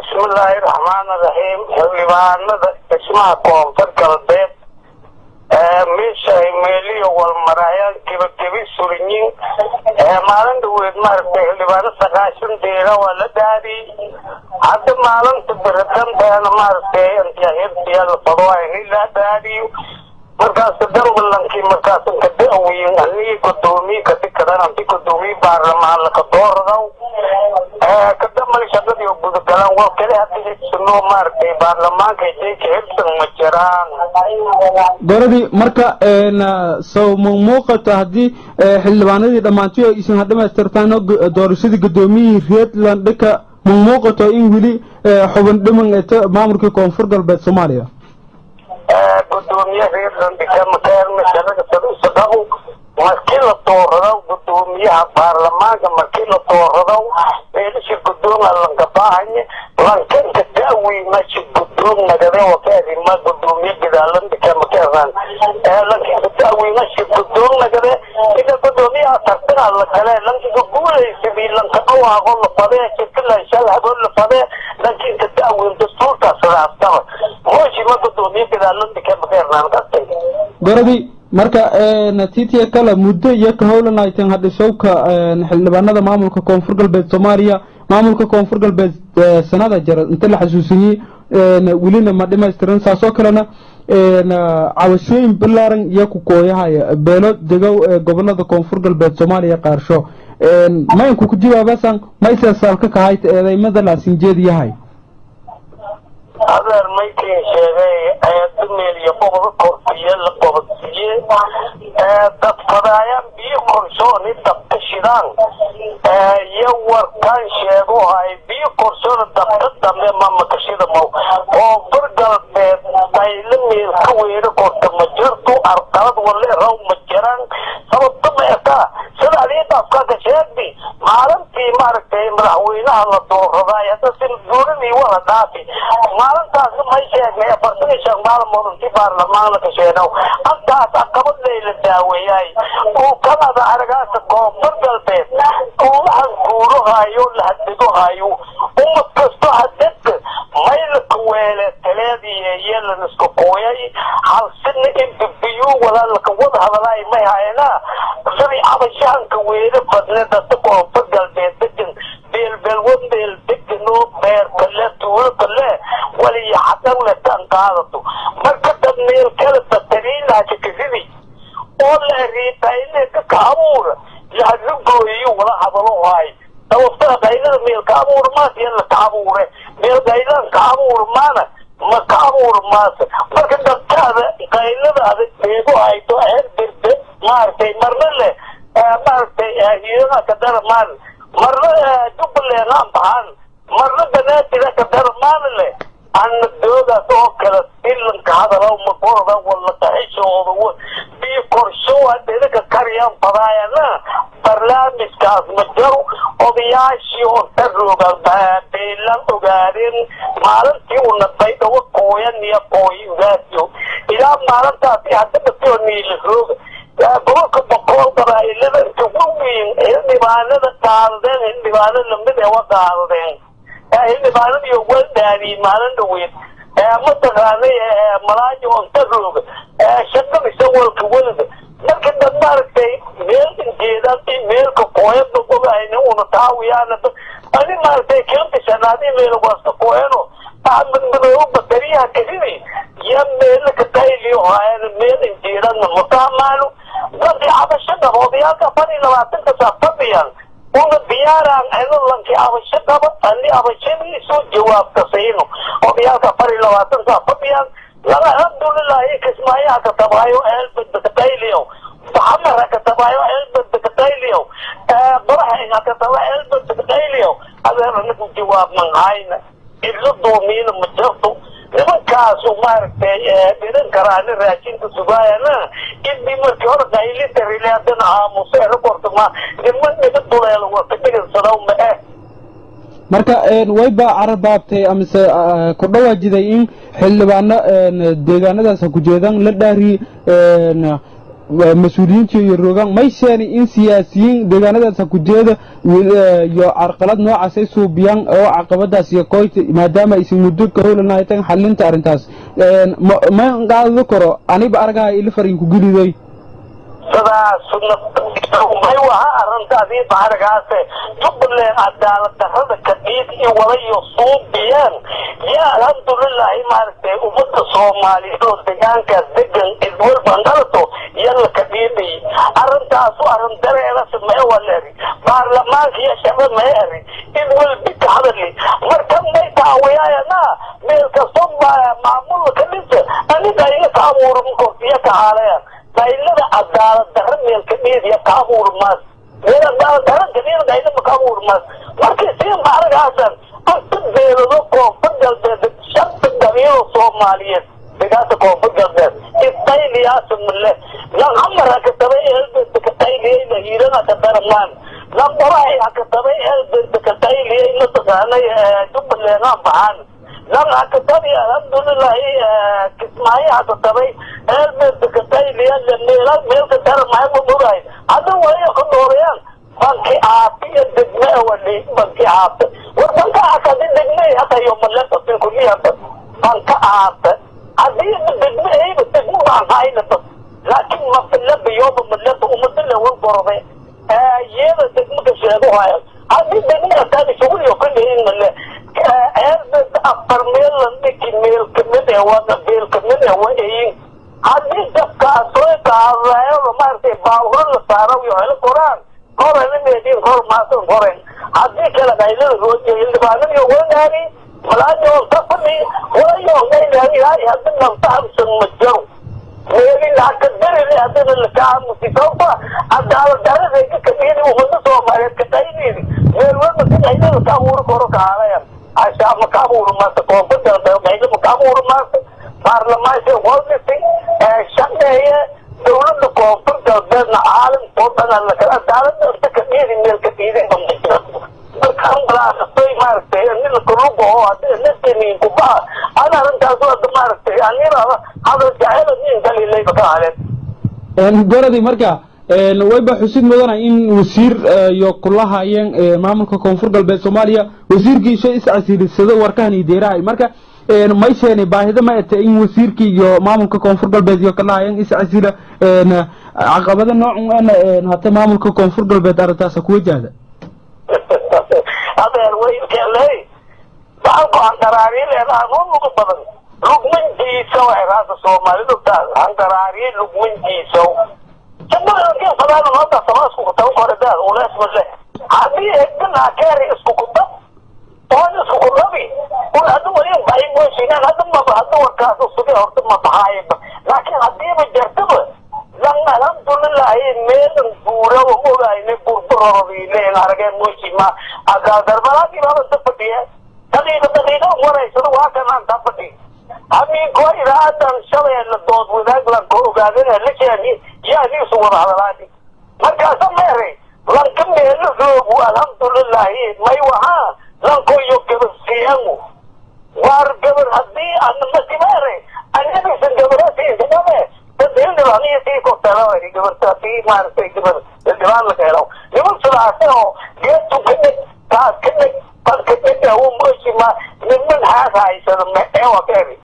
bismillaahi raxmaani raxiim xildhibaanada dhismaha koonfur galbeed meeshaay meeliyo walmarayaan gebagabi surinyin maalin dhaweed maaragtay xildhibaano sagaashan deera waa la dhaariyey hadda maalinta beridanteena maaragtay antiyahirtiya la fadwaayn la dhaariyo markaas dambalankii markaas ka da'weyn anigii gudoomiye kadikadan anti gudoomiye baarlamaan laka dooradaw kadambal shaqadii oo gudagalaan waa kale hadda hibsano maaragtay baarlamaanka jayka hibsan ma jiraan goradii marka sow ma muuqato haddii xildhibaanadii dhammaantii oo isin ha dhamaystirtaan doorashadii gudoomiyihii reetland dhaka ma muuqato in weli xubin dhiman eto maamulkii koonfur galbeed soomaaliya gudoomiye reerlandhikamakeermasharagasadusadaw markii la dooradaw gudoomiyaha baarlamaanka markii la dooradaw meelisha gudooma lankabahanye lankanka da'weynashi gudoom nagade wakaadima gudoomiye gadaalandhikamakeeran lankinka da'weynashi gudoom nagade ida gudoomiyaha tartana la kale lankinka guulaysadii lanka dhawaaqo la fadee shirkilan habo la fadee lankinka da'weyn dastuurkaas raastaba mooshima gudoomiye gadaalandhikamakeeran kastay goradii marka natiitiya kale muddo iyo ka howlanaytan hadhishowka xildhibaanada maamulka koonfur galbeed soomaaliya maamulka koonfur galbeed sanada jara inta la xasuusiyey welina ma dhimaystiran saasoo kalena cabashooyin balaaran iyo ku kooyahaya beelo degow ee gobolada koonfur galbeed soomaaliya qaarsho maynku ku jawaabasan mayse saalka kahayta eedaymada laasinjeed yahay adeer maykin sheegay dumeel iyo boqda korsiye la qobodsiye dad fadaayaan biyo korshooni dabka shidaan iyo warkaan sheego hay biyo korshoona dabka dambe mamakashida mow koonfur galbeed dayla meel ka weero korta ma jirto arqalad wale raw ma jiraan sababta ma ekaa sida adii daafkaka sheegdi maalintii maaragtay madaxweynaha la dooraday hadda si duuradii wada dhaafi maalintaas may sheegnay afartan iyo shan maalmood intii baarlamaan la kasheenow halkaas caqabad layla daaweeyay uu kanada aragaasa koonfur galbeed uu waxaan guurahayo la hadegohayo ummad kasto hadadka maylaka weele taleediye yeelan isku kooyay halsina inbibiyu walaalaka wada hadalaay may hayna sidii cabashahanka weele badne dadka koonfur galbeed degan beelbeelwa beel degano beer kale tuulo kale waliya xadan letan qaadato marka dad meel kale batariinaaja kasidi oo la riitayneeka ka abuura lahadla gooyiyo wala hadalo haay sababtaa qaylada meel ka abuur maas yalla ka abuure meel qayladan ka abuur maana ma ka abuur maase marka dadkaada qaylada adag beego hayto heer birde maaragtay marna leh maaragtay hiirada ka daramaan marna jubbaland aan baxaan marna banaadira ka daramaana leh ana doodaas oo kale ilanka hadala makorada wala taxishooda biyo korsho adinaka kariyaan fadaayana barnaamijkaas ma jaro odayaashii oo darooga beelan ogaadeen maalintii una baydhawo kooyan iyo kooyi ugaasiyo ilaa maalintaasi hadda dhasoo niila rooga gobolka boqol qabaa'ilada inta weyn xildhibaanada qaadadeen xildhibaano lamid ee wa qaadadeen xildhibaanadii wal dhaadiyey maalin dhaweyd mataqaanay malaayo onta rooga shaqadisa walka welida marka dad maaragtay meel injeedaan in meelka kooyada ogahayna una taawiyaana ani maaragtay kembisanaadi meel wasta kooyano ahmed madoobo batariyaha kasidi ya meelaka tayliyo haayana meel injeedana mataamaano dadii cabasho qaba odayaalka afar iyo labaatanka saa fadhiyaan una diyaaraan ciidalankii abasho qaba ani abashadiisu jawaabka siino odayaalka afar iyo labaatan saa fadhiyaan laba alxamdulilahi kismaayaha ka tabaayo eelbadba ka tayliyo baxamara ka tabaayo eelbadba ka tayliyo qoraxayga ka taba eelbadba ka tayliyo adeer anagu jawaab man hayna idla doomiina ma jirto nimankaasu maaragtay dhiran karaani raashinka sugaayana idii markii hore qaylita rilaadana aamuso erakorta ma niman niga duleelo wata dhigansadaw ma eh marka wayba carabaabtay amise ku dhawaajiday in xildhibaano deegaanadaas ha ku jeedaan la dhaari mas-uuliyiinta iyo rogaan may sheeni in siyaasiyiin deegaanadaas ha ku jeeda iyo carqalad noocaas ay suubiyaan oo caqabadaas iyo koyta maadaama aysan muddo ka howlanahaytan xalinta arrintaas ma qaadado karo aniba aragaha ila fariinku geliday sidaas may waha arrintaadii bahargaase jubbaland cadaalad darrada kadhiid iyo walayo suubiyeen yaa alxamdulilaahi maaragtay ummadda soomaaliyeed oo deegaankaas degan idwalban dhalato yalla kadhiidhay arrintaasu arrin dareerasi mee waleri baarlamaanka iyo shacba mee eri idwalbi ka hadali marka may taawiyaayana meel kasto maamulka ka dhinta aniga iga ka abuura makortiya ka haaleyan daylada cadaalad darra meelka dheediya ka abuurmaas meel cadaalad darra kadheeda daylada ka abuurmaas markii sii maaragaasan anta beelado koonfur galbeed shanta dabiilo soomaaliyeed degaasa koonfur galbeed itayliyaasa mule lan amar hakatabay eelbeedba katayliyayna hiirana ka daramaan lan qorahay hakatabay eelbeedba katayliyay mataqaanay jubbaland aan baxaan lan hakatabi alxamdulilahi kismaayo hakatabay eelbeedba katayliya meela meelka daramahay ma mogahay hadda wayo ka doorayaan banki aafi iyo degme wadhi banki aafe war banka akadi degme hatayo maleta sinkuliyaba banka aafe haddii degme ayba degmo baan haynaba laakiin mafilaba yoba maleta umadile war gorode iyada degmo ka sheego haya haddii degme ataani shuguliyo ka dhihin male eelbed afar meel la dhiki meel kamid ee wada beel kamid ee wa eyin haddii dabkaasoo qaadayo maaragtay baawuro la saaro iyo helo koraan koren meedin kor maasan koren haddii kale qaylada roojiyo xildhibaanadiyo wanaani malaayoon tafani walayoon gaynaani ilaahay haddi naftahamsan ma jaro meelin haka darile haddana lakaamusi sababta cadaalad daradayka kadhiyadi umada soomaaliyeed ka qaynidi meel walba si qaylada ka abuuri koro ka haalayan ashaa ma ka abuuri maasa koonfur galbeed qaylo ma ka abuuri maasa baarlamaanka waldisi shaqeeye dawladda koonfur galbeedna caalamkoo dhan lakala cadaalada inta ka dhiidi meel ka dhiiday markaan balaaqasay maaragtay nila kaluga oo hadii nasaniin kubaha ana arrintaas hadda maaragtay anina hadal jacayla nin daliilayba ka haleen goradi marka wayba xusid mudana in wasiir iyo kulahayeen maamulka koonfur galbeed soomaaliya wasiirkiisa iscasiilisado warkahan iyo deerahay marka may sheeni baahida ma ete in wasiirkii iyo maamulka koonfur galbeed iyo kalahayeen iscasila caqabada noocan hata maamulka koonfur galbeed arrintaasa ku wajahda adeer waylkeeley bahalku handaraariye leedaha noo lugu badan lugmanjiisa way raasa soomaalidu taas handaraariye lugmanjiisow jabadakin fadaana noota samaasku kutaba kore daad ulees ma leh haddii egdan akeeri isku kutab oon isku kutabi un hadda walin bahay mooshinaan hadda maba hadda warkaas usuge horta ma bahaayiba laakiin haddiiba jartaba lan alhamdulilahi meelan guura ogayne burburorodiileen arageen moshima agaadarbalaagibaaba ta fadhiye daqiiqa daqiiqa waraysada waa kanaan ta fadhi hamiinko idaadan shabeelle dood wadaag lanka ogaadana la sheegi yaadiisu wada hadalaani markaasa meeray lanka meelo roogu alxamdulilahi may wahaa lanko iyo gabadsiyangu waar gabar haddii anamasi meeray anadiisa gabarasiisinabe dadildhibaaniyo sii korteelawari gabarta sii maaragtay gabar dhibaan la keelo niman sidaase oo geetu ka dheg taas ka dheg bal ka dheg awo mooshima niman haas haysada me ewa ka eri